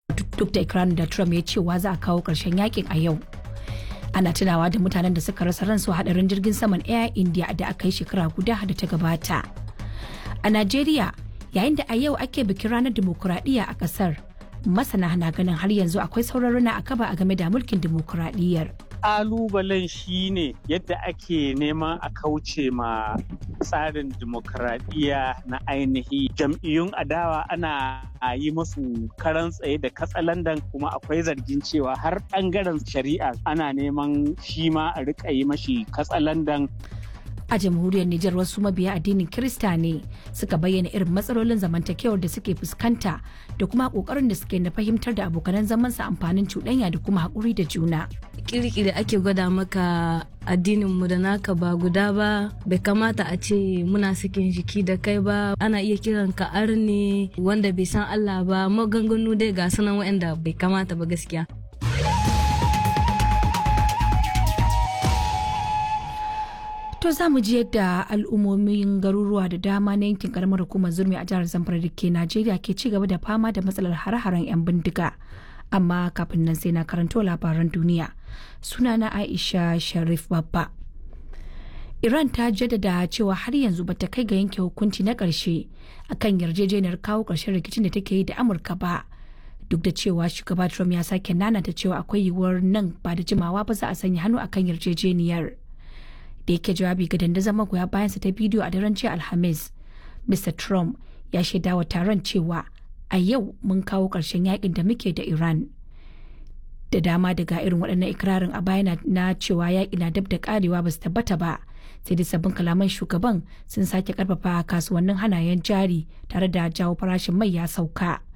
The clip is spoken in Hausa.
duk da ikirarin da trump ya cewa za a kawo ƙarshen yakin a yau ana tunawa da mutanen da suka rasa ransu hadarin jirgin saman air india da aka yi shekara guda da ta gabata a najeriya yayin da a yau ake bikin ranar dimokuraɗiyya a ƙasar masana na ganin har yanzu akwai sauran rana a kaba a game da mulkin dimokuraɗiyyar kalubalen shine yadda ake neman a kauce ma tsarin dimokuraɗiyya na ainihi jam'iyyun adawa ana yi musu karan tsaye da katsalandan kuma akwai zargin cewa har ɓangaren shari'a ana neman shi ma a riƙa yi mashi katsalandan a jamhuriyar Nijar wasu mabiya addinin Kirista ne suka bayyana irin matsalolin zamantakewar da suke fuskanta da kuma kokarin da suke na fahimtar da abokanan zamansa amfanin cuɗanya da kuma haƙuri da juna. Kirkiri ake gwada maka addinin mu da naka ba guda ba bai kamata a ce muna sakin jiki da kai ba ana iya kiran ka arne wanda bai san Allah ba maganganu dai ga sunan waɗanda bai kamata ba gaskiya. To za mu ji yadda al'ummomin garuruwa da dama na yankin karamar hukumar zurmi a jihar Zamfara da ke Najeriya ke ci gaba da fama da matsalar hare-haren 'yan bindiga. Amma kafin nan sai na karanto labaran duniya. Sunana Aisha Sharif Babba. Iran ta jaddada cewa har yanzu bata kai ga yanke hukunci na ƙarshe akan yarjejeniyar kawo ƙarshen rikicin da take yi da Amurka ba. Duk da cewa shugaba Trump ya sake nanata cewa akwai yiwuwar nan ba da jimawa ba za a sanya hannu akan yarjejeniyar. da yake jawabi ga dandazon magoya bayansa ta bidiyo a daren jiya alhamis mr trump ya shaida wa taron cewa a yau mun kawo ƙarshen yakin da muke da iran da dama daga irin waɗannan ikirarin a baya na cewa yaƙi na dab da ƙarewa ba su tabbata ba sai dai sabbin kalaman shugaban sun sake karfafa kasuwannin hanayen jari tare da jawo farashin mai ya sauka